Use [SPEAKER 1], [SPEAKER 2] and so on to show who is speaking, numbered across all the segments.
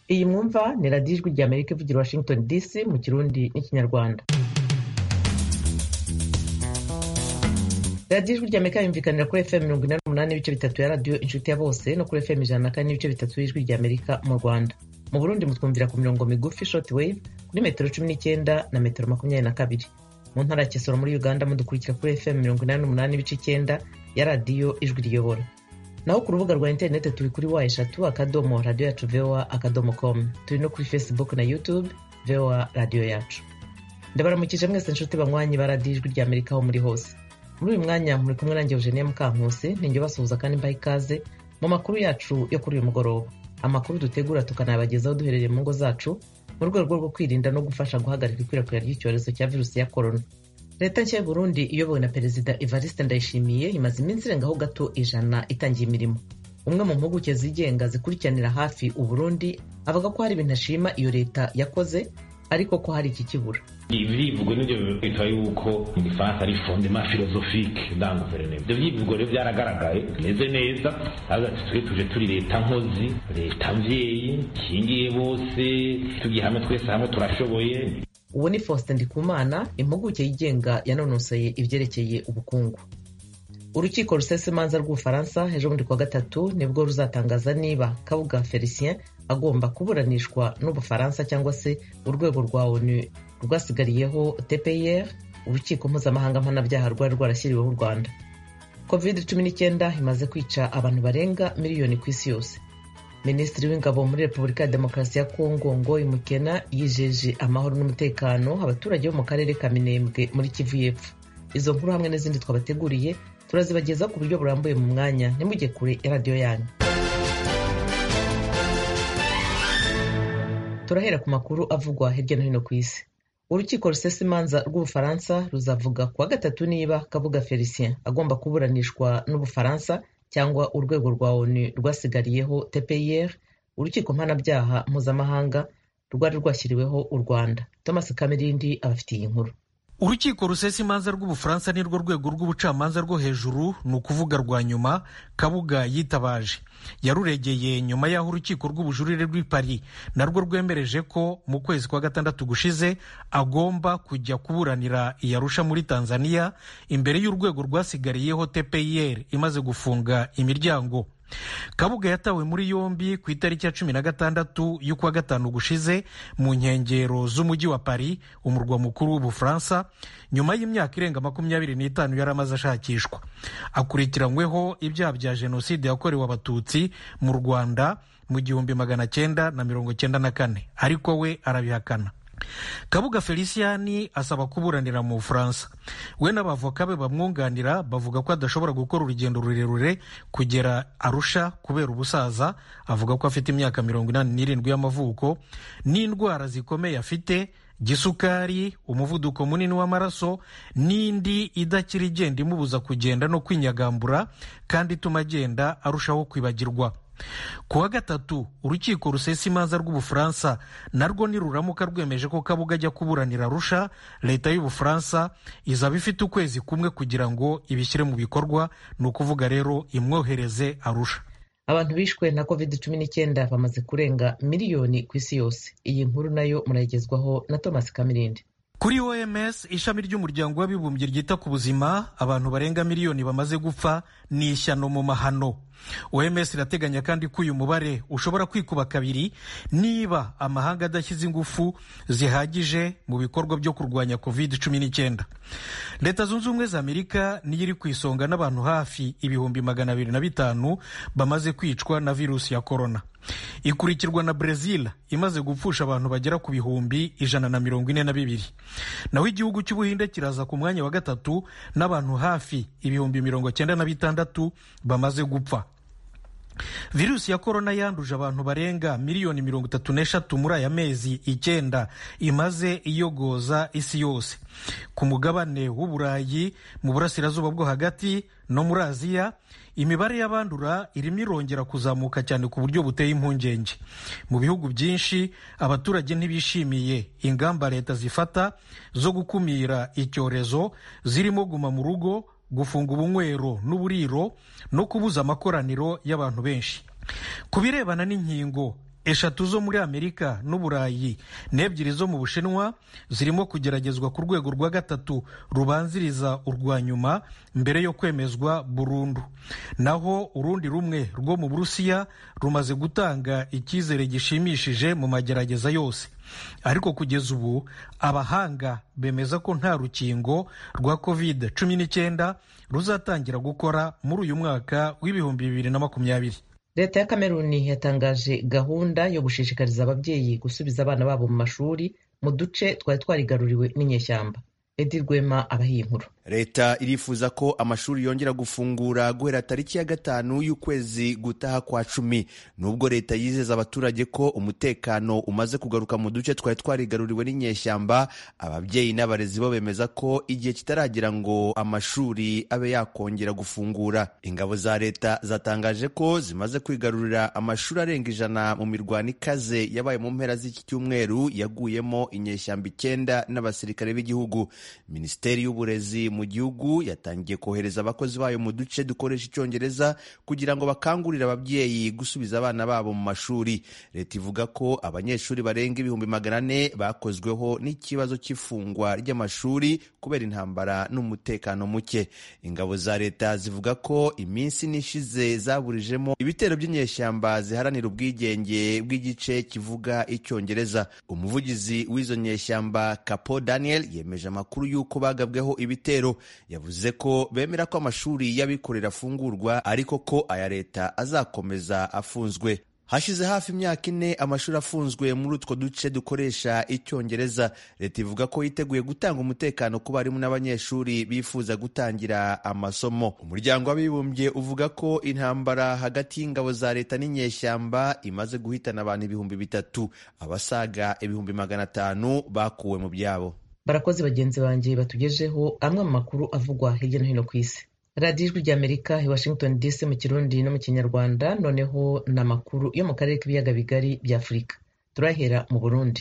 [SPEAKER 1] iyi mwumva ni radiyo ijwi rya amerika ivugira washington dc mu kirundi n'ikinyarwanda radiyo ijwi rya amerika yumvikanira kuri fm mirongo inani n'umunani n'ibice bitatu ya radiyo inshuti ya bose no kuri fm ijana na kane n'ibice bitatu y'ijwi rya amerika mu rwanda mu burundi mutwumvira ku mirongo migufi short wave kuri metero cumi n'icyenda na metero makumyabiri na kabiri mu ntara ya kisoro muri uganda mudukurikira kuri fm mirongo inani n'umunani n'ibice icyenda ya radiyo ijwi riyobora naho ku rubuga rwa interineti turi kuri wa eshatu akadomo radiyo yacu voa akadomo com turi no kuri facebook na youtube voa radiyo yacu ndabaramukije mwese inshuti banywanyi ba radiyo ijwi rya amerika aho muri hose muri uyu mwanya muri kumwe nanjye eugenie mukankusi ninjye basuhuza kandi mbaha ikaze mu makuru yacu yo kuri uyu mugoroba amakuru dutegura tukanayabagezaho duherereye mu ngo zacu mu rwego rwo kwirinda no gufasha guhagarika ikwirakwira ry'icyorezo cya virusi ya korona leta nshya y'uburundi iyobowe na perezida evariste ndayishimiye imaze iminsi irengaho gato ijana itangiye imirimo umwe mu mpuguke zigenga zikurikiranira hafi uburundi avuga ko hari ibintu ashima iyo leta yakoze ariko ko hari iki kibura
[SPEAKER 2] ibyivugo nibyo bita yuko mu gifaransa ari fondement philosophique dans gouvernement ibyo byivugo rero byaragaragaye bimeze neza twe tuje turi leta nkozi leta mvyeyi kingiye bose tugiye hamwe twese hamwe turashoboye
[SPEAKER 1] uwo ni faustin ndikumana impuguke yigenga yanonosoye ibyerekeye ubukungu urukiko rusesa imanza rw'ubufaransa ejo bundi kuwa gatatu nibwo ruzatangaza niba kabuga felicien agomba kuburanishwa n'ubufaransa cyangwa se urwego rwa onu rwasigariyeho tpir urukiko mpuzamahanga mpanabyaha rwari rwarashyiriweho u rwanda covid cumi n'icyenda imaze kwica abantu barenga miliyoni ku isi yose minisitiri w'ingabo muri repubulika ya demokarasi ya kongo ngo imukena yijeje amahoro n'umutekano abaturage bo mu karere ka minembwe muri kivu y'epfo izo nkuru hamwe n'izindi twabateguriye turazibagezaho ku buryo burambuye mu mwanya ntimujye kure ya radiyo yanyu turahera ku makuru avugwa hirya no hino ku isi urukiko rusesa imanza rw'ubufaransa ruzavuga kuwa gatatu niba kabuga felicien agomba kuburanishwa n'ubufaransa cyangwa urwego rwa onu rwasigariyeho tpir urukiko mpanabyaha mpuzamahanga rwari rwashyiriweho u rwanda thomas kamirindi abafitiye inkuru
[SPEAKER 3] urukiko rusesa imanza rw'ubufaransa ni rwo rwego rw'ubucamanza rwo hejuru ni ukuvuga rwa nyuma kabuga yitabaje yaruregeye nyuma y'aho urukiko rw'ubujurire rw'i paris narwo rwemereje ko mu kwezi kwa gatandatu gushize agomba kujya kuburanira iyarusha muri tanzania imbere y'urwego rwasigariyeho tpir imaze gufunga imiryango kabuga yatawe muri yombi ku itariki ya cumi na gatandatu y'ukwa gatanu gushize mu nkengero z'umujyi wa paris umurwa mukuru w'ubufaransa nyuma y'imyaka irenga makumyabiri n'itanu yari amaze ashakishwa akurikiranyweho ibyaha bya jenoside yakorewe abatutsi mu rwanda mu gihumbi magana cyenda na mirongo cyenda na kane ariko we arabihakana kabuga feliciani asaba kuburanira mu bufaransa we n'abavoka be bamwunganira bavuga ko adashobora gukora urugendo rurerure kugera arusha kubera ubusaza avuga ko afite imyaka mirongo inani n'irindwi y'amavuko n'indwara zikomeye afite gisukari umuvuduko munini w'amaraso n'indi idakira igenda imubuza kugenda no kwinyagambura kandi ituma agenda arushaho kwibagirwa ku wa gatatu urukiko rusesa imanza rw'ubufaransa narwo niruramuka rwemeje ko kabuga ajya kuburanira arusha leta y'ubufaransa izaba ifite ukwezi kumwe kugira ngo ibishyire mu bikorwa ni ukuvuga rero imwohereze arusha
[SPEAKER 1] abantu bishwe na covid cumi n'icyenda bamaze kurenga miliyoni ku isi yose iyi nkuru nayo murayigezwaho na thomas kamirindi
[SPEAKER 3] kuri oms ishami ry'umuryango w'abibumbye ryita ku buzima abantu barenga miliyoni bamaze gupfa ni ishyano mu mahano oms irateganya kandi ko uyu mubare ushobora kwikuba kabiri niba amahanga adashyize ingufu zihagije mu bikorwa byo kurwanya covid cumi n'icyenda leta zunze ubumwe za amerika niyo iri ku isonga n'abantu hafi ibihumbi magana abiri na bitanu bamaze kwicwa na virusi ya korona ikurikirwa na brezil imaze gupfusha abantu bagera ku bihumbi ijana na mirongo ine na bibiri naho igihugu cy'ubuhinde kiraza ku mwanya wa gatatu n'abantu hafi ibihumbi mirongo cyenda na bitandatu bamaze gupfa virusi ya korona yanduje abantu barenga miliyoni mirongo itatu n'eshatu muri aya mezi icyenda imaze iyogoza isi yose ku mugabane w'uburayi mu burasirazuba bwo hagati no muri aziya imibare y'abandura irimo irongera kuzamuka cyane ku buryo buteye impungenge mu bihugu byinshi abaturage ntibishimiye ingamba leta zifata zo gukumira icyorezo zirimo guma mu rugo gufunga ubunywero n'uburiro no kubuza amakoraniro y'abantu benshi ku birebana n'inkingo eshatu zo muri amerika n'uburayi n'ebyiri zo mu bushinwa zirimo kugeragezwa ku rwego rwa gatatu rubanziriza urwa nyuma mbere yo kwemezwa burundu naho urundi rumwe rwo mu burusiya rumaze gutanga icyizere gishimishije mu magerageza yose ariko kugeza ubu abahanga bemeza ko nta rukingo rwa covid cumi n'icyenda ruzatangira gukora muri uyu mwaka w'ibihumbi bibiri na makumyabiri
[SPEAKER 1] leta ya kameruni yatangaje gahunda yo gushishikariza ababyeyi gusubiza abana babo mu mashuri mu duce twari twarigaruriwe n'inyeshyamba edi rwema abahiye inkuru
[SPEAKER 4] leta irifuza ko amashuri yongera gufungura guhera tariki ya gatanu y'ukwezi gutaha kwa cumi nubwo leta yizeza abaturage ko umutekano umaze kugaruka mu duce twari twarigaruriwe n'inyeshyamba ababyeyi n'abarezi bo bemeza ko igihe kitaragera ngo amashuri abe yakongera gufungura ingabo za leta zatangaje ko zimaze kwigarurira amashuri arenga ijana mu mirwano ikaze yabaye mu mpera z'iki cyumweru yaguyemo inyeshyamba icyenda n'abasirikare b'igihugu minisiteri y'uburezi mu gihugu yatangiye kohereza abakozi bayo mu duce dukoresha icyongereza kugira ngo bakangurire ababyeyi gusubiza abana babo mu mashuri leta ivuga ko abanyeshuri barenga ibihumbi magana ane bakozweho n'ikibazo cy'ifungwa ry'amashuri kubera intambara n'umutekano muke ingabo za leta zivuga ko iminsi nishize zaburijemo ibitero by'inyeshyamba ziharanira ubwigenge bw'igice kivuga icyongereza umuvugizi w'izo nyeshyamba kapo daniel yemeje amakuru y'uko bagabweho ibitero yavuze ko bemera ko amashuri y'abikorera afungurwa ariko ko aya leta azakomeza afunzwe hashize hafi imyaka ine amashuri afunzwe muri utwo duce dukoresha icyongereza leta ivuga ko yiteguye gutanga umutekano ku barimu n'abanyeshuri bifuza gutangira amasomo umuryango w'abibumbye uvuga ko intambara hagati y'ingabo za leta n'inyeshyamba imaze guhitana abantu ibihumbi bitatu abasaga ibihumbi magana atanu bakuwe mu byabo
[SPEAKER 1] barakoze bagenzi banjye batugejeho amwe mu makuru avugwa hirya no hino ku isi radiyo ijwi ry'amerika i washington dc mu kirundi no mu kinyarwanda noneho ni amakuru yo mu karere k'ibiyaga bigari bya afurika turahera mu burundi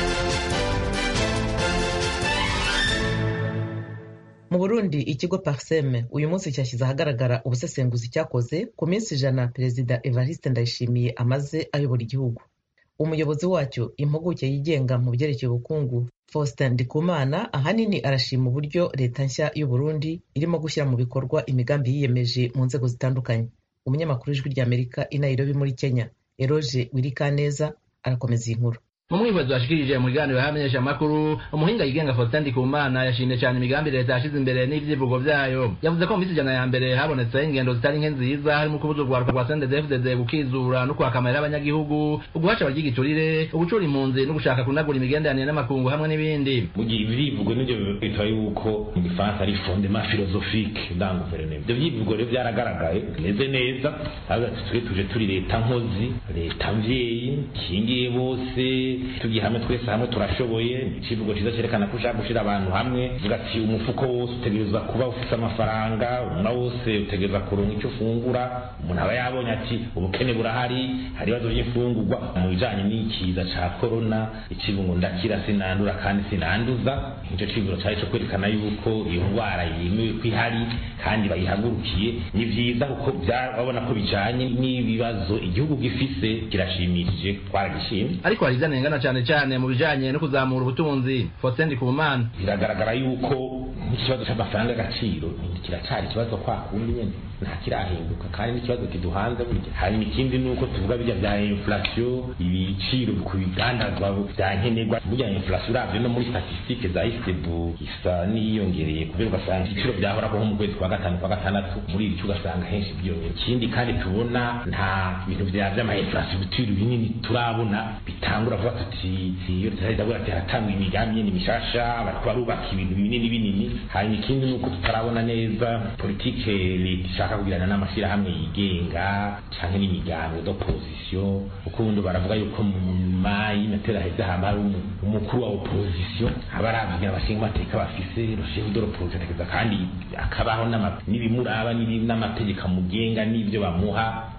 [SPEAKER 1] mu burundi ikigo parseme uyu munsi cyashyize ahagaragara ubusesenguzi cyakoze ku minsi ijana perezida evariste ndayishimiye amaze ayobora igihugu umuyobozi wacyo impuguke yigenga mu byerekeye ubukungu faustin ndikumana ahanini arashima uburyo leta nshya y'u burundi irimo gushyira mu bikorwa imigambi yiyemeje mu nzego zitandukanye umunyamakuru w'ijwi ry'amerika i nairobi muri kenya eroge wirikaneza arakomeza iyi nkuru
[SPEAKER 5] mu mwibazo washikirije mu biganiro y'abamenyesha amakuru umuhinga yigenga Faustin Ndikumana yashimye cyane imigambi leta yashize imbere n'ivyivugo vyayo yavuze ko mu minsi ijana ya mbere habonetse ingendo zitari nke nziza harimo kubuza urwaruka rwa CNDD-FDD gukizura no kwakamarira abanyagihugu uguhaca abaryigiturire ugucura impunzi no gushaka kunagura imigenderanire n'amakungu hamwe n'ibindi
[SPEAKER 2] mu gihe ibyivugo nivyo bitwa yuko mu gifaransa ari fondement philosophique dans gouvernement ivyo vyivugo rero vyaragaragaye bimeze neza twe tuje turi leta nkozi leta mvyeyi kingiye bose tugiye hamwe twese hamwe turashoboye ikivugo cyiza cyerekana ko ushaka gushyira abantu hamwe uvuga ati umufuko wose utegerezwa kuba ufite amafaranga umwana wose utegereza kuronka icyo ufungura umuntu aba yabonye ati ubukene burahari hari ibibazo by'imfungurwa mu bijanye n'ikiza ca korona ikivugo ndakira sinandura kandi sinanduza icyo kivugo cyari cyo kwerekana yuko iyo ndwara yemewe ko ihari kandi bayihagurukiye ni vyiza kuko babona ko bijanye n'ibibazo igihugu gifise kirashimishije twaragishimye
[SPEAKER 5] ariko hari izanengana cyane cyane mu bijanye no kuzamura ubutunzi Faustin Ndikumana
[SPEAKER 2] biragaragara yuko n'ikibazo cy'amafaranga y'agaciro kiracyari ikibazo kwa kundi nyene nta kirahinduka kandi n'ikibazo kiduhanze burya hanyuma ikindi ni uko tuvuga bijya bya inflation ibiciro ku bigandazwa bya nkenerwa burya inflation uravye no muri statistique za isebu isa n'iyongereye kubera ugasanga ibiciro byahoraho nko mu kwezi kwa gatanu kwa gatandatu muri iri ugasanga henshi byiyongera ikindi kandi tubona nta bintu bya vy'amainfrastructure binini turabona bitangura vuba tuti iyo tutahita ati haratangwa imigambi yindi mishasha bariko barubaka ibintu binini binini hanyuma ikindi ni uko tutarabona neza politike leta ishaka kugirana n'amashyirahamwe yigenga canke n'imigambi d'opposition kuko ubundi baravuga yuko mu nyuma y'inatera heza hama hari umukuru wa opposition aba aravugira abashinga amateka bafise rushinga de l'opposition kandi akabaho n'ibimuraba n'amategeko amugenga n'ivyo bamuha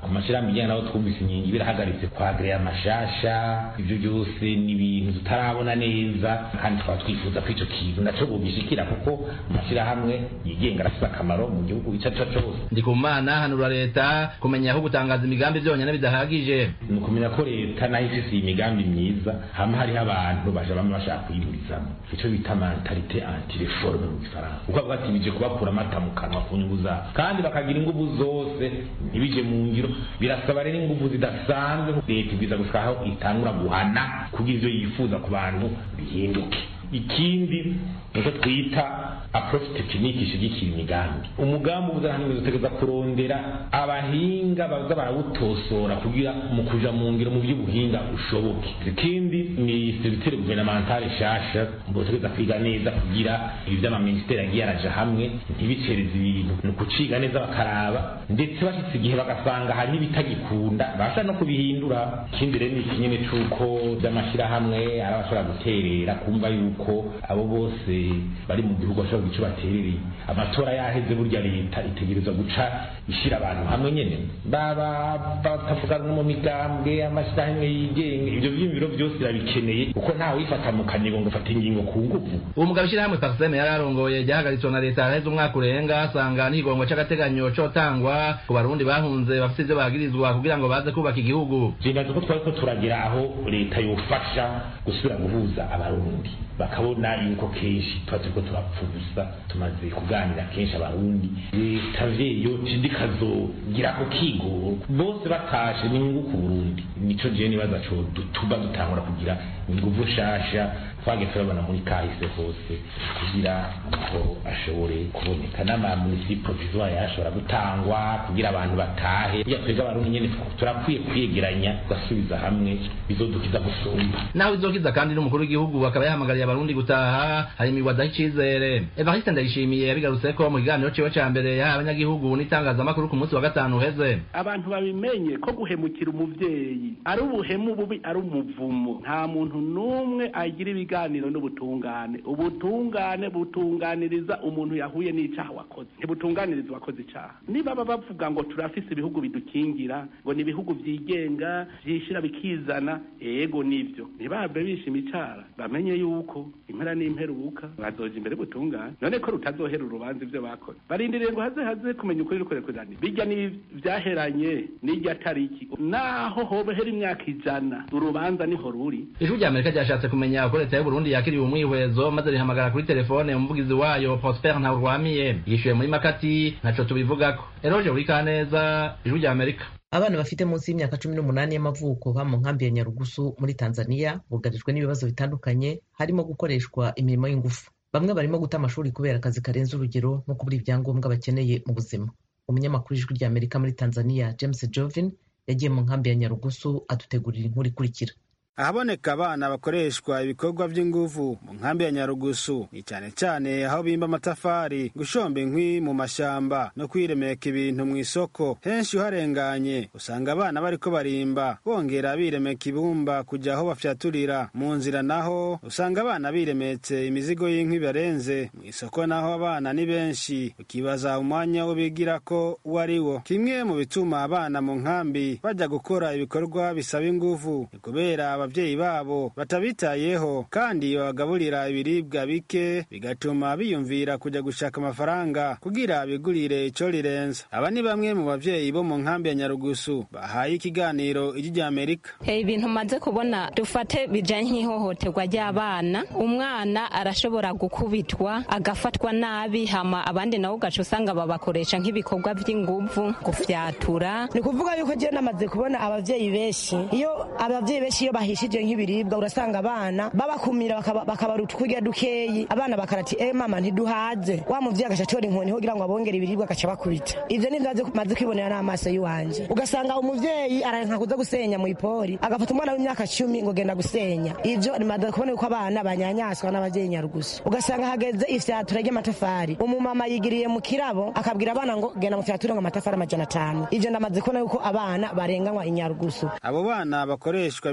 [SPEAKER 2] ku mashyirahamwe ijyanye nabo twumvise inkingi birahagaritse kwagereya amashasha ibyo byose ni ibintu tutarabona neza kandi tukaba twifuza ko icyo kintu nacyo bugishikira kuko amashyirahamwe yigenga arafite akamaro mu gihugu icyo ari cyo cyose
[SPEAKER 5] ndi ku mana hanura leta kumenya aho gutangaza imigambi byonyine bidahagije
[SPEAKER 2] ni ukumenya ko leta nayo ifise iyi migambi myiza hama hariho abantu baje bamwe bashaka kuyiburizamo icyo bita mentalite antireforme mu gifaransa kuko bavuga ati bije kubakura amata mu kanwa ku nyungu zabo kandi bakagira ingufu zose ntibije mu ngiro birasaba rero ingufu zidasanzwe leta ibwiza gushika aho itangura guhana kugira ivyo yifuza ku bantu bihinduke ikindi niko twita approach tekinike ishigikira imigambi umugambi ubuzahanwe dutegereza kurondera abahinga baza barawutosora kugira mu kuja mu ngiro mu by'ubuhinga ushoboke ikindi ni servitere gouvernementale nshasha botegereza kwiga neza kugira ibi vy'amaministeri agiye araja hamwe ntibicereze ibintu ni ukuciga neza bakaraba ndetse bashitse igihe bagasanga hariho ibitagikunda bashobora no kubihindura ikindi rero ni ikinyene c'uko vy'amashirahamwe ari abashobora guterera kumva yuko abo bose bari mu gihugu bashobora kugira ico baterereye amatora yaheze burya leta itegerezwa guca ishira abantu hamwe nyene baba batavugana no mu migambwe amashirahamwe yigenga ivyo vyiyumviro vyose irabikeneye kuko ntawe wifata mu kanigo ngo ufate ingingo ku nguvu
[SPEAKER 5] uwo mugabo ishyirahamwe parseme yari arongoye ryahagaritswe na leta haraheze umwaka urenga asanga n'ikigongo c'agateganyo cotangwa ku barundi bahunze bafite ivyo bagirizwa kugira ngo baze kubaka igihugu
[SPEAKER 2] jendazi ko twariko turagira aho leta yofasha gusubira guhuza abarundi bakabona yuko kenshi tuba turiko turapfuza tumaze kuganira kenshi abarundi leta vyeyo tindi kazogira ko kigoro bose batashe ni inyungu ku burundi nico jewe nibaza co tuba dutangura kugira inguvu nshasha twage turabona muri kahise hose kugira amahoro ashobore kuboneka n'amamunisi provisoire yashobora gutangwa kugira abantu batahe burya twebwe abarundi nyene turakwiye kwiyegeranya tugasubiza hamwe bizodukiza gusumba
[SPEAKER 5] naho izokiza kandi n'umukuru w'igihugu akaba yahamagariye abarundi gutaha hari imigwi adaha icizere evariste ndayishimiye yabigarutseko mu kiganiro ciwe ca mbere yahaye abanyagihugu n'itangazamakuru ku munsi wa gatanu uheze
[SPEAKER 6] abantu babimenye ko guhemukira umuvyeyi ari ubuhemu bubi ari umuvumo nta muntu n'umwe agira ibiganiro n'ubutungane ubutungane butunganiriza umuntu yahuye n'icaha wakoze ntibutunganiriza uwakoze icaha niba baba bavuga ngo turafise ibihugu bidukingira ngo ni ibihugu vyigenga vyishira bikizana ego nivyo ntibahave bishima icara bamenye yuko impera n'imperuka bazoja imbere butungane none ko rutazohera urubanza ivyo bakoze barindiriye ngo haze haze kumenya ukuri rukorekurane bijya ni vyaheranye n'irya tariki naho hobohera imyaka ijana urubanza niho ruri
[SPEAKER 5] ijwi rya amerika ryashatse kumenya uko leta y'uburundi yakiriye umwihwezo maze rihamagara kuri telefone umuvugizi wayo prosper ntawurwamiye yishuye muri makati ntaco tubivugako eroje urikaneza ijwi rya amerika
[SPEAKER 1] abana bafite munsi y'imyaka cumi n'umunani y'amavuko ba mu nkambi ya nyarugusu muri tanzania bugarijwe n'ibibazo bitandukanye harimo gukoreshwa imirimo y'ingufu bamwe barimo guta amashuri kubera akazi karenze urugero no kubura ibyangombwa bakeneye mu buzima umunyamakuru w'ijwi rya amerika muri tanzania james jovin yagiye mu nkambi ya nyarugusu adutegurira inkuru ikurikira
[SPEAKER 7] ahaboneka abana bakoreshwa ibikorwa by'inguvu mu nkambi ya nyarugusu ni cyane cyane aho bimba amatafari gushomba inkwi mu mashamba no kwiremeka ibintu mu isoko henshi uharenganye usanga abana bariko barimba bongera biremeka ibumba kujya aho bafyaturira mu nzira naho usanga abana biremetse imizigo y'inkwi barenze mu isoko naho abana ni benshi ukibaza umwanya wo bigira ko uwo ari wo kimwe mu bituma abana mu nkambi bajya gukora ibikorwa bisaba inguvu ni kubera abavyeyi babo batabitayeho kandi babagaburira ibiribwa bike bigatuma biyumvira kujya gushaka amafaranga kugira bigurire ico rirenza aba ni bamwe mu bavyeyi bo mu nkambi ya nyarugusu bahaye ikiganiro ijwi rya amerika
[SPEAKER 8] ibintu maze kubona dufate bijanye nk'ihohoterwa ry'abana umwana arashobora gukubitwa agafatwa nabi hama abandi nabo ugaca usanga babakoresha nk'ibikorwa by'inguvu gufyatura
[SPEAKER 9] ni kuvuga yuko je namaze kubona abavyeyi benshi iyo abavyeyi benshi iyo bahishije nk'ibiribwa urasanga abana babakumira bakabaruta kurya dukeyi abana bakarati eh mama ntiduhaze wa muvyeyi agaca atora inkoni kugira ngo abongere ibiribwa agaca bakubita ivyo ni vyo maze kwibonera n'amaso y'iwanje ugasanga umuvyeyi aranka kuza gusenya mu ipori agafata umwana w'imyaka cumi ngo genda gusenya ivyo nimaze kubona yuko abana banyanyaswa n'abavyeyi nyarugusu ugasanga hageze ifyatura ry'amatafari umumama yigiriye mu kirabo akabwira abana ngo genda mu fyatura ngo amatafari amajana atanu ivyo ndamaze kubona yuko abana barenganywa inyarugusu
[SPEAKER 7] abo bana bakoreshwa ibikorwa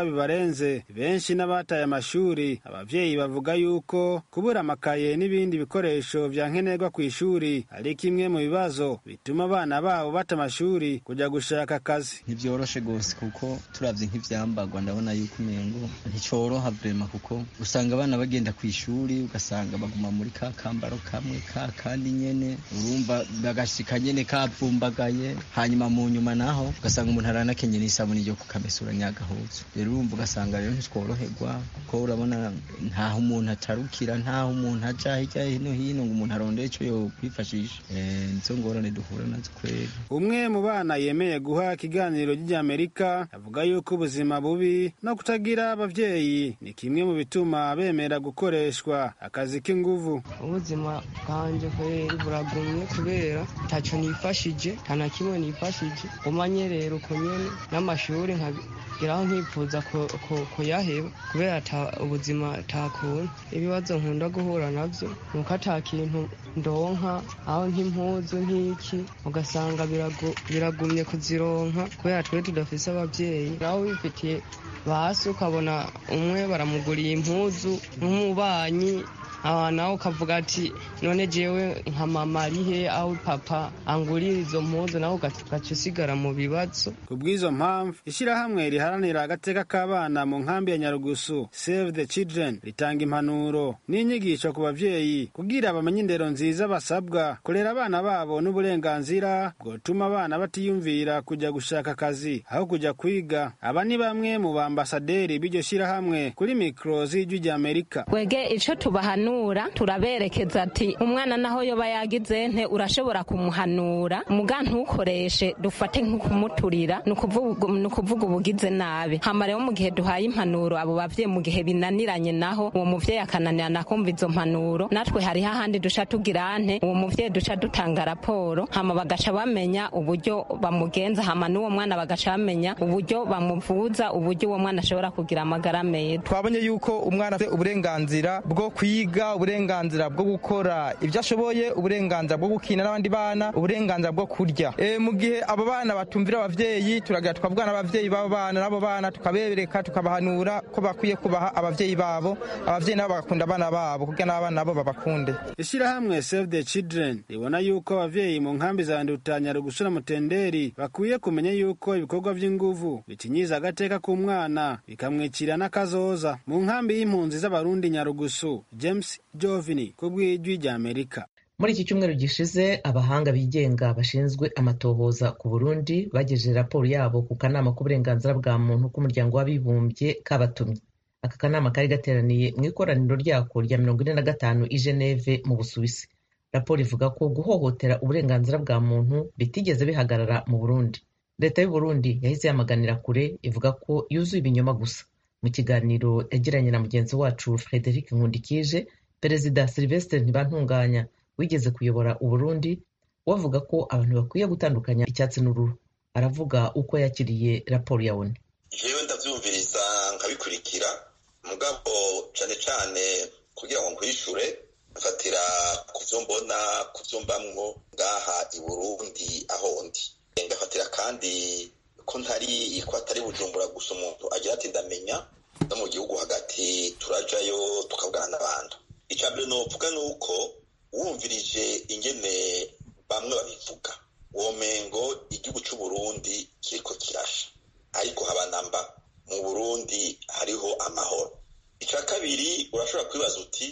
[SPEAKER 7] ibikorwa bibarenze benshi n'abataye amashuri abavyeyi bavuga yuko kubura amakaye n'ibindi bikoresho vya nkenerwa ku ishuri ari kimwe mu bibazo bituma abana babo bata amashuri kuja gushaka akazi
[SPEAKER 10] ntibyoroshe gose kuko turavye nk'ivyambagwa ndabona yuko umengo nticoroha vrema kuko usanga abana bagenda ku ishuri ugasanga baguma muri ka kambaro kamwe ka kandi nyene urumva bagashika nyene kavumbagaye hanyuma mu nyuma naho ugasanga umuntu aranakenye n'isabuni ryo kukamesura nyagahuzu rero urumva ugasanga rero ntitworoherwa kuko urabona ntaho umuntu atarukira ntaho umuntu aja hirya hino hino ngo umuntu arondere ico yokwifashisha nizo ngorane duhura nazo kweri
[SPEAKER 7] umwe mu bana yemeye guha ikiganiro ry'amerika avuga yuko ubuzima bubi no kutagira abavyeyi ni kimwe mu bituma bemera gukoreshwa akazi k'inguvu
[SPEAKER 11] ubuzima bwanje kweri buragumye kubera ntaco nifashije nta na kimwe nifashije umanye rero uko nyene n'amashuri nkagiraho nkipfuza kuyaheba kubera ubuzima takuntu ibibazo nkunda guhura navyo nuko ata kintu ndonka aho nk'impuzu nk'iki ugasanga biragumye kuzironka kubera twe tudafise abavyeyi naho wifitiye basi ukabona umwe baramuguriye impuzu nk'umubanyi aha nawe ukavuga ati none jewe nka mama arihe aho papa angurira izo mpuzu nawe ugaca usigara mu bibazo
[SPEAKER 7] ku bw'izo mpamvu ishyirahamwe riharanira agateka k'abana mu nkambi ya nyarugusu save the children ritanga impanuro n'inyigisho ku bavyeyi kugira bamenye indero nziza basabwa kurera abana babo n'uburenganzira bwotuma abana batiyumvira kujya gushaka akazi aho kujya kwiga aba ni bamwe mu bambasaderi b'iryo shyirahamwe kuri mikoro z'ijwi ry'amerika
[SPEAKER 8] wege ico tubahanu tubahanura turaberekeza ati umwana naho yoba yagize nte urashobora kumuhanura muga ntukoreshe dufate nk'ukumuturira ni ukuvuga ubugize nabi hama rero mu gihe duhaye impanuro abo bavyeyi mu gihe binaniranye naho uwo muvyeyi akananirana kumva izo mpanuro natwe hariho ahandi duca tugira nte uwo muvyeyi duca dutanga raporo hama bagaca bamenya uburyo bamugenza hama n'uwo mwana bagaca bamenya uburyo bamuvuza uburyo uwo mwana ashobora kugira amagara meza
[SPEAKER 12] twabonye yuko umwana afite uburenganzira bwo kwiga uburenganzira bwo gukora ibyo ashoboye uburenganzira bwo gukina n'abandi bana uburenganzira bwo kurya e, mu gihe abo bana batumvira abavyeyi turagira tukavugana n'abavyeyi b'abo bana n'abo bana tukabereka tukabahanura ko bakwiye kubaha abavyeyi babo abavyeyi nabo bagakunda abana babo kugira n'abana nabo babakunde
[SPEAKER 7] ishyirahamwe save the children ribona yuko abavyeyi mu nkambi za ndutanya rugusura mutenderi bakwiye kumenya yuko ibikorwa vy'inguvu bikinyiza agateka k'umwana bikamwicira n'akazoza mu nkambi y'impunzi z'abarundi nyarugusu james jovini ku bw'ijwi ry'amerika
[SPEAKER 1] muri iki cyumweru gishize abahanga bigenga bashinzwe amatohoza ku burundi bagejeje raporo yabo ku kanama k'uburenganzira bwa muntu k'umuryango w'abibumbye kabatumye aka kanama kari gateraniye mu ikoraniro ryako rya mirongo ine na gatanu i geneve mu busuwisi raporo ivuga ko guhohotera uburenganzira bwa muntu bitigeze bihagarara mu burundi leta y'uburundi yahise yamaganira kure ivuga ko yuzuye ibinyoma gusa mu kiganiro yagiranye na mugenzi wacu frederic nkundikije perezida sylvestre ntibantunganya wigeze kuyobora uburundi we avuga ko abantu bakwiye gutandukanya icyatsi n'uruhu aravuga uko yakiriye raporo ya oni
[SPEAKER 13] jewe ndavyumviriza nkabikurikira mugabo cane cane kugira ngo nkwishure mfatira ku vyo mbona ku vyo mbamwo ngaha i burundi aho ndi ngafatira kandi ko ntari ko atari bujumbura gusa umuntu agira ati ndamenya no mu gihugu hagati turajayo tukavugana n'abantu icya mbere novuga ni uko wumvirije ingene bamwe babivuga womengo igihugu c'uburundi kiriko kirasha ariko haba namba mu burundi hariho amahoro icya kabiri urashobora kwibaza uti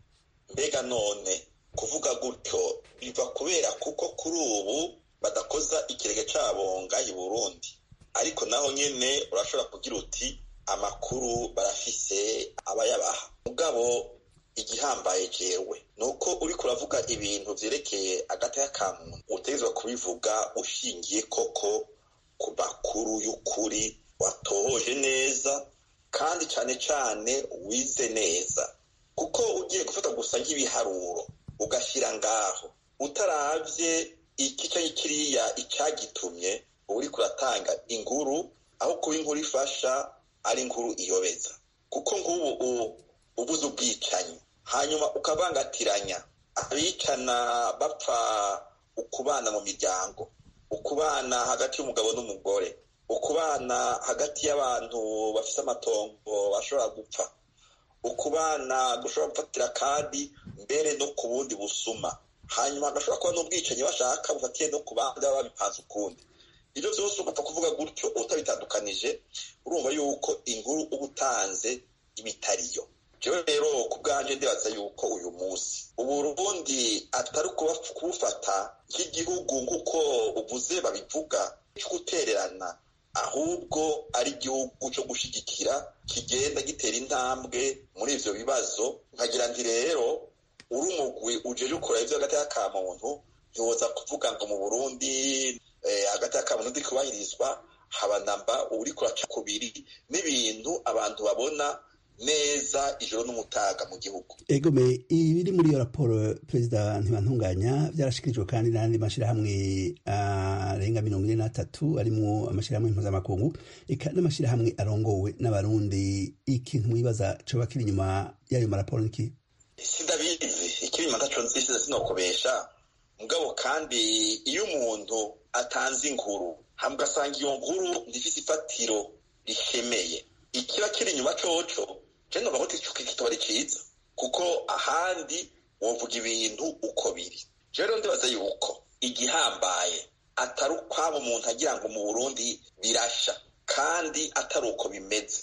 [SPEAKER 13] mbega none kuvuga gutyo biva kubera kuko kuri ubu badakoza ikirenge cabo ngaha i burundi ariko naho nyene urashobora kugira uti amakuru barafise abayabaha mugabo igihambaye jewe ni uko uriko uravuga ibintu vyerekeye agateka ka muntu utegerezwa kubivuga ushingiye koko ku makuru y'ukuri watohoje neza kandi cane cane wize neza kuko ugiye gufata gusa nk'ibiharuro ugashyira ngaho utaravye iki canke kiriya icagitumye uba uriko uratanga inkuru aho kuba inkuru ifasha ari inkuru iyobeza kuko nk'ubu ubuze ubwicanyi hanyuma ukavangatiranya abicana bapfa ukubana mu miryango ukubana hagati y'umugabo n'umugore ukubana hagati y'abantu bafite amatongo bashobora gupfa ukubana gushobora gufatira kandi mbere no ku bundi busuma hanyuma hagashobora kuba n'ubwicanyi bashaka bufatiye no ku bandi baba babipanze ukundi ibyo byose ugapfa kuvuga gutyo utabitandukanije urumva yuko inkuru uba utanze ibitariyo jewe rero ku bwanje ndibaza yuko uyu munsi uburundi atari kubufata nk'igihugu nk'uko uvuze babivuga cyo gutererana ahubwo ari igihugu cyo gushyigikira kigenda gitera intambwe muri ivyo bibazo nkagira nti rero uri umugwi ujeje ukora ivyo hagati y'aka muntu ntiwoza kuvuga ngo mu burundi hagati y'aka muntu ndikubahirizwa haba namba uriko uraca kubiri n'ibintu abantu babona neza ijoro n'umutaga mu gihugu
[SPEAKER 14] egome ibiri muri iyo raporo perezida ntibantunganya byarashikirijwe kandi n'andi mashyirahamwe arenga mirongo ine n'atatu arimo amashyirahamwe mpuzamakungu eka n'amashyirahamwe arongowe n'abarundi ikintu mwibaza coba kiri inyuma y'ayo maraporo niki
[SPEAKER 13] sindabizi ikiri inyuma ntaco nzisize sinokobesha mugabo kandi iyo umuntu atanze inkuru hama ugasanga iyo nkuru ndifise ifatiro rishemeye ikiba kiri inyuma coco je numva ko kitaba ari ciza kuko ahandi wovuga ibintu uko biri je rero ndibaza yuko igihambaye atari ukwaba umuntu agira ngo mu burundi birasha kandi atari uko bimeze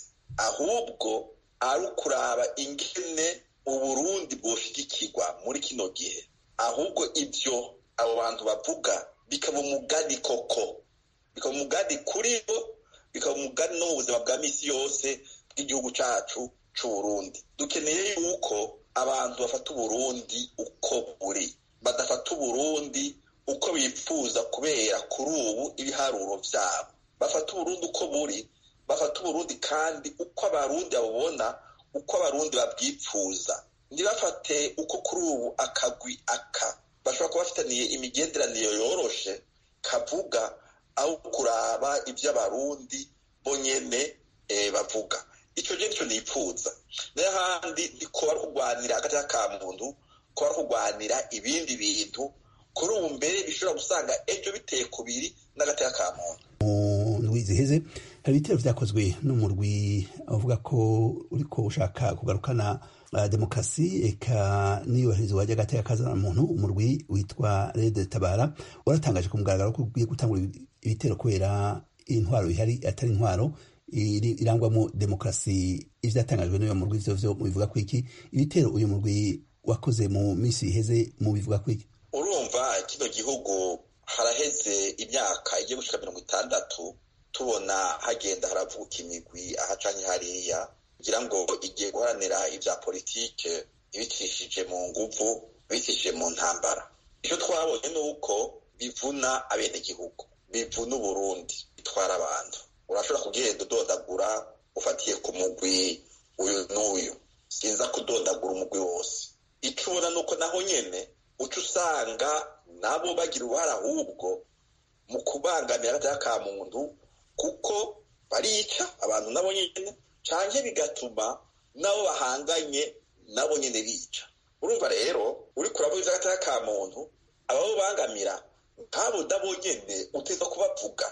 [SPEAKER 13] ahubwo ari ukuraba ingene uburundi bwoshigikirwa muri kino gihe ahubwo ibyo abo bantu bavuga bikaba umugani koko bikaba umugani kuri bo bikaba umugani no mu buzima bwa misi yose bw'igihugu cacu c'uburundi dukeneye yuko abantu bafata uburundi uko buri badafata uburundi uko bipfuza kubera kuri ubu ibiharuro vyabo bafata uburundi uko buri bafata uburundi kandi uko abarundi babubona uko abarundi babwipfuza ntibafate uko kuri ubu akagwi aka bashobora kuba bafitaniye imigenderanire yoroshe kavuga aho kuraba ibyo abarundi bo nyene bavuga icyo gihe nicyo nipfuza n'ahandi ntikuba ari kurwanira hagati y'aka muntu kuba ari kurwanira ibindi bintu kuri ubu mbere bishobora gusanga ejo biteye kubiri n'agati y'aka muntu
[SPEAKER 14] mu ndwi ziheze hari ibitero vyakozwe n'umurwi avuga ko uriko ushaka kugarukana uh, demokarasi eka n'iyubahirizwa ry'agati y'akazana muntu umurwi witwa rede tabara waratangaje ku mugaragaro ko ugiye gutangura ibitero kubera intwaro ihari atari intwaro irangwamo demokarasi ivyatangajwe n'uyo murwi vyo vyo mubivuga ko iki ibitero uyu murwi wakoze mu minsi iheze mubivuga ko iki
[SPEAKER 13] urumva kino gihugu haraheze imyaka igiye gushika mirongo itandatu tubona hagenda haravuka imigwi ahacanye hariya kugira ngo igiye guharanira ivya politike ibicishije mu nguvu bicishije mu ntambara icyo twabonye ni uko bivuna abenegihugu bivuna uburundi bitwara abantu urashobora kugenda udondagura ufatiye ku mugwi uyu n'uyu sinza kudondagura umugwi wose icyo ubona ni uko naho nyene uca usanga nabo bagira uruhare ahubwo mu kubangamira agati ka muntu kuko barica abantu nabo nyene canke bigatuma nabo bahanganye nabo nyene bica urumva rero uriko uravuga ivy'agati ka muntu ababo bangamira nk'abo nabo nyene uteza kubavuga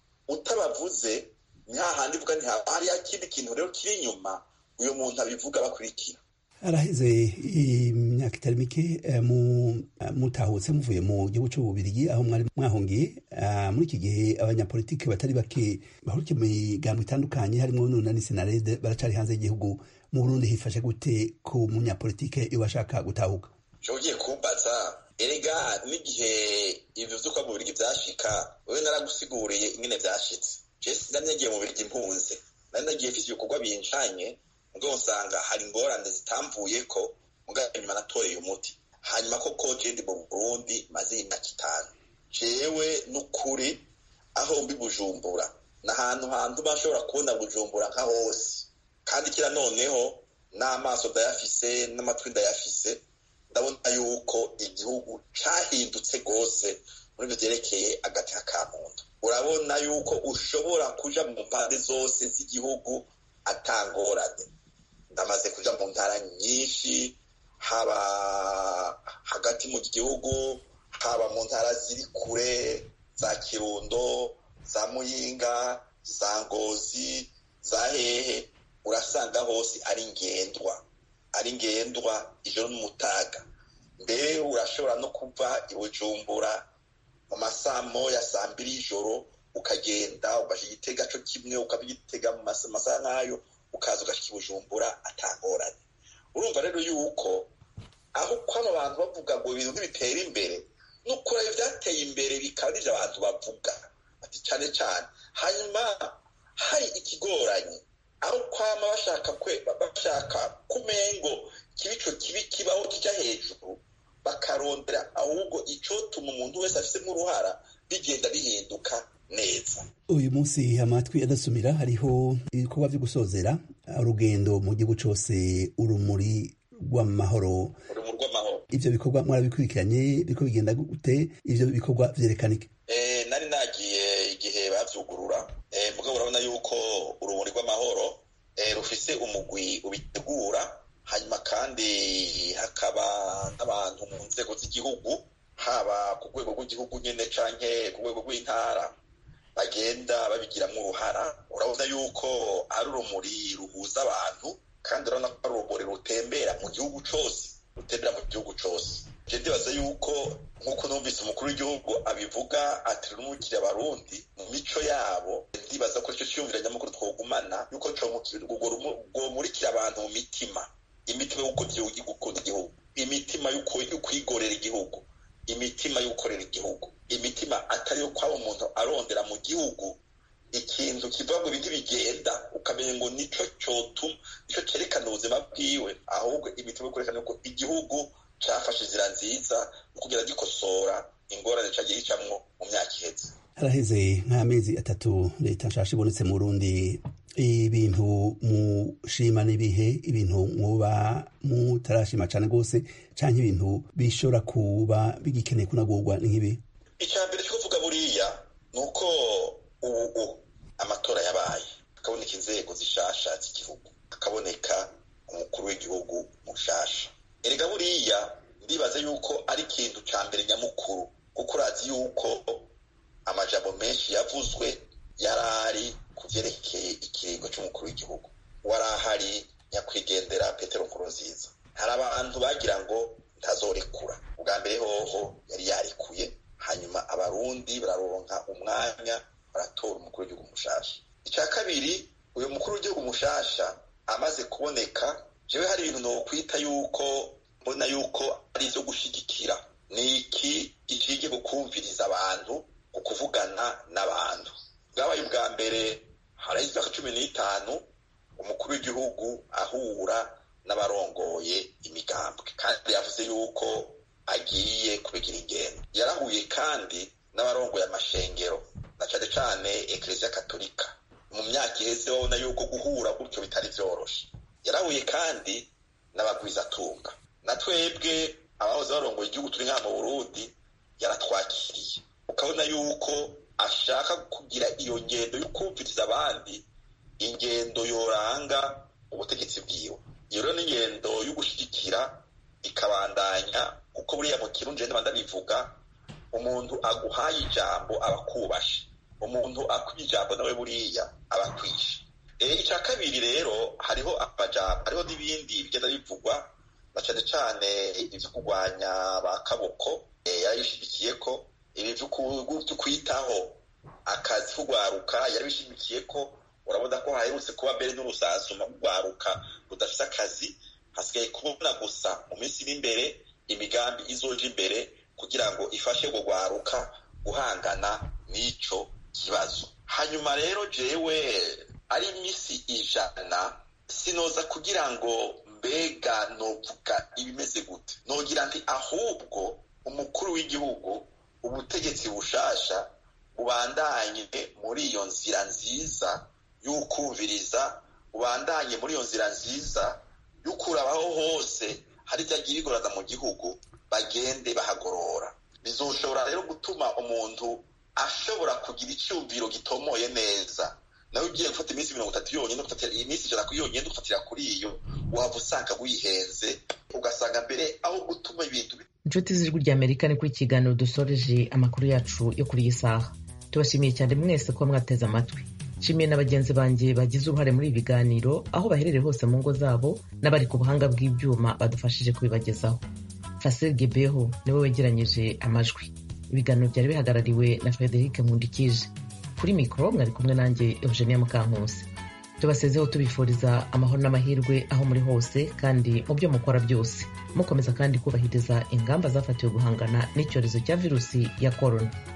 [SPEAKER 13] utabavuze ni hahandi uvuga nti hariya kindi kintu rero kiri inyuma uyu muntu abivuga bakurikira
[SPEAKER 14] araheze imyaka itari mike mutahutse muvuye mu gihugu cy'ububirigi aho mwari mwahungiye muri iki gihe abanyapolitiki batari bake bahurikiye mu migambo itandukanye harimo nunani senarede baracari hanze y'igihugu mu burundi hifashe gute ku munyapolitike iyo bashaka gutahuka
[SPEAKER 13] ugiye kumbaza erega n'igihe ibyo vy'uko mu birigi vyashika wewe naragusiguriye ingene vyashitse jesi nari nagiye mu birigi mpunze nari nagiye mfise ibikorwa binjanye ubwo usanga hari ingorane zitamvuyeko mugabo nyuma natoreye umuti hanyuma koko jendi mu burundi maze imyaka itanu jewe n'ukuri aho mbi bujumbura ni ahantu hantu bashobora kubona bujumbura nka hose kandi kira noneho n'amaso ndayafise n'amatwi ndayafise ndabona yuko igihugu cahindutse rwose muri byo vyerekeye agati ka muntu urabona yuko ushobora kuja mu mpande zose z'igihugu atangorane ndamaze kuja mu ntara nyinshi haba hagati mu gihugu haba mu ntara ziri kure za kirundo za muyinga za ngozi za hehe urasanga hose ari ngendwa ari ngendwa ijoro n'umutaga mbere urashobora no kuva i bujumbura mu masaha moya saa mbiri y'ijoro ukagenda ugashyira igitega cyo kimwe ukaba igitega mu masaha nk'ayo ukaza ugashyira i bujumbura atangoranye urumva rero yuko aho kwaba abantu bavuga ngo ibintu ntibitera imbere ni ukureba ibyateye imbere bikaba n'ibyo abantu bavuga ati cyane cyane hanyuma hari ikigoranye aho kwama bashaka kwe bashaka kumengo kibico kibi kibaho kijya hejuru bakarondera ahubwo icotuma umuntu wese afitemo uruhara bigenda bihinduka neza
[SPEAKER 14] uyu munsi amatwi adasumira hariho ibikorwa byo gusozera urugendo mu gihugu cyose urumuri rw'amahoro
[SPEAKER 13] urumuri rw'amahoro
[SPEAKER 14] ivyo bikorwa mwarabikurikiranye biriko bigenda gute ivyo bikorwa vyerekanike
[SPEAKER 13] eh nari nagiye igihe bavyugurura eh mugabo urabona yuko urumuri rw'amahoro eh rufise umugwi ubitegura hanyuma kandi hakaba n'abantu mu nzego z'igihugu haba ku rwego rw'igihugu nyene canke ku rwego rw'intara bagenda babigiramwo uruhara urabona yuko ari urumuri ruhuza abantu kandi urabona ko ari urumuri rutembera mu gihugu cose rutembera mu gihugu cose je ndibaza yuko nk'uko numvise umukuru w'igihugu abivuga ati rumukire abarundi mu mico yabo ndibaza ko ico ciyumvira nyamukuru twogumana yuko rwomurikira abantu mu mitima imitima yo gukunda igihugu imitima yo kwigorera igihugu imitima yo gukorera igihugu imitima atari yo kwaba umuntu arondera mu gihugu ikintu kiva ngo ibintu bigenda ukamenya ngo nico cotuma nico cerekana ubuzima bwiwe ahubwo imitima yo kwerekana ko igihugu cafashe inzira nziza mu kugira gikosora ingorane cagiye gicamwo mu myaka iheze
[SPEAKER 14] haraheze nk'amezi atatu leta nshasha ibonetse mu burundi ibintu mushima n'ibihe ibintu muba mutarashima cane rwose canke ibintu bishobora kuba bigikeneye kunagurwa nk'ibi
[SPEAKER 13] icya mbere cyo kuvuga buriya ni uko ubu amatora yabaye hakaboneka inzego zishasha z'igihugu hakaboneka umukuru w'igihugu mushasha erega buriya ndibaza yuko ari ikintu cya mbere nyamukuru kuko urazi yuko amajambo menshi yavuzwe yari ari ku byerekeye ikiringo cy'umukuru w'igihugu wari ahari nyakwigendera petero nkurunziza hari abantu bagira ngo ntazorekura ubwa mbere hoho yari yarekuye hanyuma abarundi bararonka umwanya baratora umukuru w'igihugu mushasha icya kabiri uyu mukuru w'igihugu mushasha amaze kuboneka jewe hari ibintu nokwita yuko mbona yuko ari ivyo gushigikira ni iki gikwiye gukumviriza abantu ku kuvugana n'abantu bwabaye ubwa mbere haraho imyaka cumi n'itanu umukuru w'igihugu ahura n'abarongoye imigambwe kandi yavuze yuko agiye kubigira ingendo yarahuye kandi n'abarongoye amashengero na cane cane ekereziya katolika mu myaka iheze babona yuko guhura gutyo bitari vyoroshe yarahuye kandi n'abagwizatunga na twebwe abahoze barongoye igihugu turi nka mu burundi yaratwakiriye ukabona yuko ashaka kugira iyo ngendo yo kumviriza abandi ingendo yoranga ubutegetsi bwiwe iyo rero n'ingendo yo gushyigikira ikabandanya kuko buriya mu kirundi ndaba ndabivuga umuntu aguhaye ijambo aba akubashe umuntu akwiye ijambo nawe buriya aba akwishe icya kabiri rero hariho amajambo hariho n'ibindi bigenda bivugwa na cyane cyane ibyo kurwanya ba kaboko yarabishyigikiye ko ibi byo kwitaho akazi kugwaruka yarabishyigikiye ko urabona ko haherutse kuba mbere n'urusasuma rugwaruka rudafite akazi hasigaye kubona gusa mu minsi iri imbere imigambi izoje imbere kugira ngo ifashe gugwaruka guhangana n'ico kibazo hanyuma rero jewe ari iminsi ijana sinoza kugira ngo mbega novuga ibimeze gute nogira nti ahubwo umukuru w'igihugu ubutegetsi bushasha bubandanye muri iyo nzira nziza y'ukumviriza bubandanye muri iyo nzira nziza y'ukurabaho hose hari ibyagiye bigorana mu gihugu bagende bahagorora bizoshobora rero gutuma umuntu ashobora kugira icyumviro gitomoye neza nawe ugiye gufata iminsi mirongo itatu yonyine ufatira iyi minsi ijana kuri yonyine ufatira kuri iyo waba usanga wihenze ugasanga mbere aho gutuma ibintu
[SPEAKER 1] inshuti z'ijwi ry'amerika ni kuri kiganiro dusoreje amakuru yacu yo kuri iyi saha tubashimiye cyane mwese kuba mwateze amatwi nshimiye na bagenzi banjye bagize uruhare muri ibi biganiro aho baherereye hose mu ngo zabo n'abari ku buhanga bw'ibyuma badufashije kubibagezaho fasil gebeho niwe wegeranyije amajwi ibiganiro byari bihagarariwe na frederic nkundikije kuri mikoro mwari kumwe nanjye eugenia mukankusi tubasezeho tubifuriza amahoro n'amahirwe aho muri hose kandi mu byo mukora byose mukomeza kandi kubahiriza ingamba zafatiwe guhangana n'icyorezo cya virusi ya korona